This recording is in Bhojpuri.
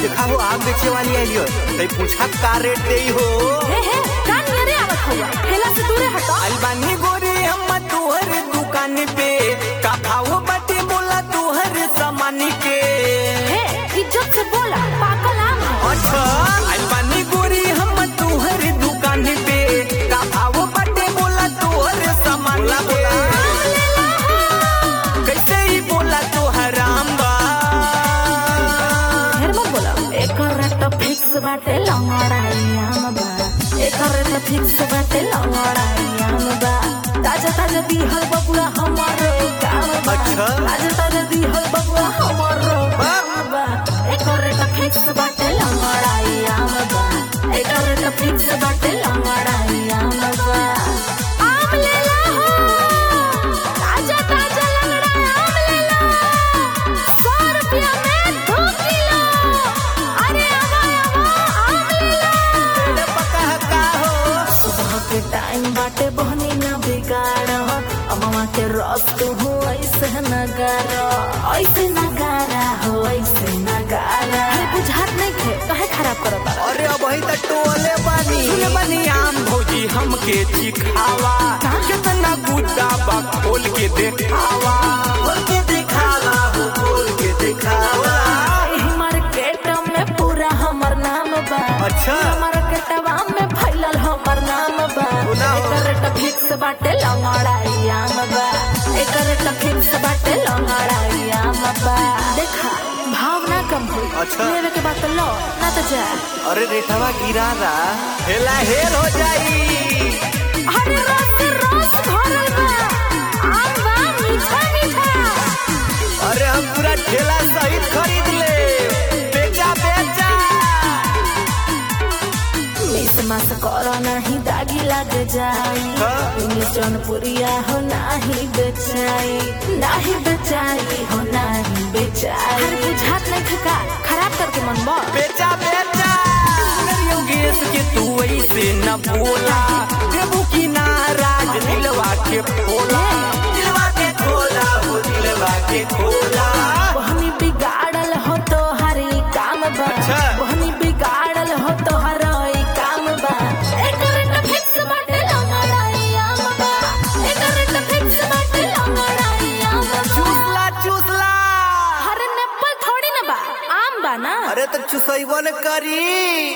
देखा हो आम बेचे वाली आई हो कहीं पूछा का रेट दे हो हे हे कान मेरे आवत हुआ ठेला से दूरे हटो अलबानी गोरे हम तोहर दुकान पे का भाव बाटे बोला तोहर सामान के हे इज्जत से बोला पाकल आम है अच्छा अलबानी गोरी हम तोहर दुकान पे का भाव बाटे बोला तोहर सामान के कैसे ही बोला तोहर आम बा ढेर मत बोला एकर रेट फिक्स बाटे लंगड़ाई आम बा एकर रेट फिक्स बाटे लंगड़ाई आम बा ताजा ताजा दिहल बबुआ हमारो काम बा अच्छा। ताजा ताजा दिहल बबुआ हमारो काम बा एकर रेट फिक्स बाटे लंगड़ाई आम बा एकर रेट फिक्स बाटे लंगड़ाई आम बा आम ले ला हो ताजा ताजा लंगड़ा आम ले ला सौ रुपया में दो किलो अरे आवा आवा आम ले ला पका का हो सुबह के टाइम बाटे बहनी न बिगाड़ अमवा के रस तू हो ऐसे नगारा ऐसे नगारा हो ऐसे नगारा हे बुझात नहीं थे कहे खराब करो तारा अरे अब ही तो टोले बानी सुने बानी आम भौजी हमके चिखावा कितना गुद्दा बा खोल के देखावा खोल के दिखावा हो खोल के दिखावा एही मार्केट में पूरा हमर नाम बा अच्छा। मार्केटवा में फैलल हमर नाम बा सुना हो। एकर रेट फिक्स बाटे लंगड़ाई आम बा एकर रेट फिक्स बाटे लंगड़ाई आम बा देखा भावना कम हुई अच्छा। लेवे के बाद तो लो ना तो जा अरे रेठवा गिरा रहा हेला हेर हो जाई अरे रस रस भरल बा आम बा मीठा मीठा अरे हम पूरा ठेला सहित खरीद ले बेचा बेचा मिस मास करो नहीं दागी लग जाई हाँ। इंग्लिश जौनपुरिया हो नहीं बेचाई नहीं बेचाई हो नहीं बेचाई हर बुझात नहीं ठिका खराब करके मन बा बेचा बेचा योगेश के तू ऐसे न बोला देबू की नाराज दिलवा के खोला दिलवा के खोला हो दिलवा के खोला वहनी बिगाड़ल हो तो हरी काम बा अच्छा। वहनी बिगाड़ल हो तो हरी काम बा एकर त फिक्स बाटे लंगड़ाई आम बा एकर त फिक्स बाटे लंगड़ाई आम बा चूसला चूसला हर नेप्पल थोड़ी ना बा आम बा ना अरे तो चुसैबन करी